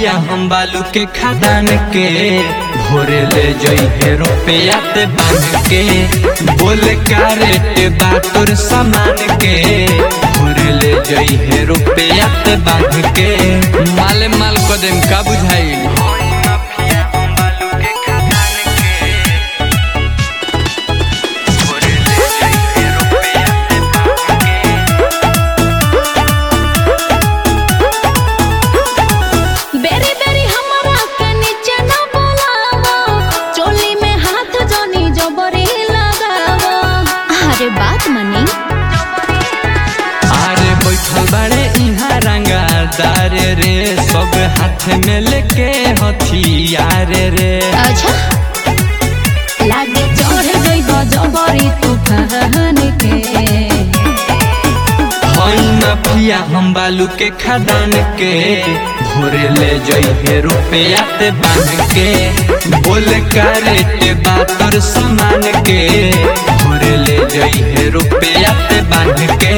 mafia हम बालू के खदान के भोरे ले जइहे रुपया ते बांध के बोले का रेट बा तोर सामान के भोरे ले जइहे रुपया ते बांध के माले माल कदम का बुझाइल बेरी बेरी हमारा के नीचे न बोलावा चोली में हाथ जोनी जबरी लगावा अरे बात मनी अरे बैठल बाड़े इहाँ रंगादार रे सब हाथ में लेके हथियार रे अच्छा लागे चढ़ गई तो जबरी तूफान के हई माफिया हम बालू के खदान के भोरे ले जइहे रुपया ते बांध के बोले का रेट बा तोर सामान के भोरे ले जइहे रुपया ते बांध के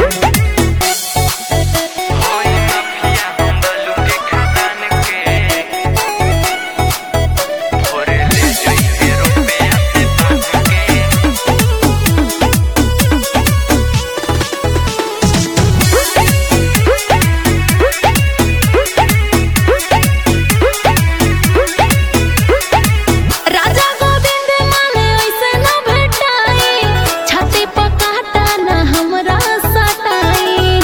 राजा गोविंद माने ऐसे न भेटाई छाती पर काटा न हमरा सटाई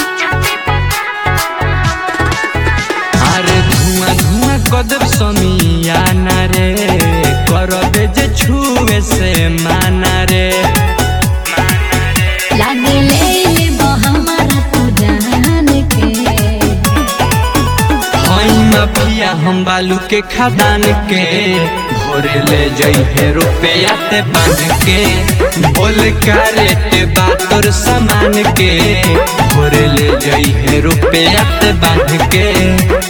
अरे धुआं धुआं कदब समियाना रे करबे जे छुए से माना रे लागे ले लेबो हमारा तू जान के हई माफिया हम बालू के खदान के भोरे ले जइहे रुपया ते बांध के बोल का रेट बा तोर सामान के भोरे ले जइहे रुपया ते बांध के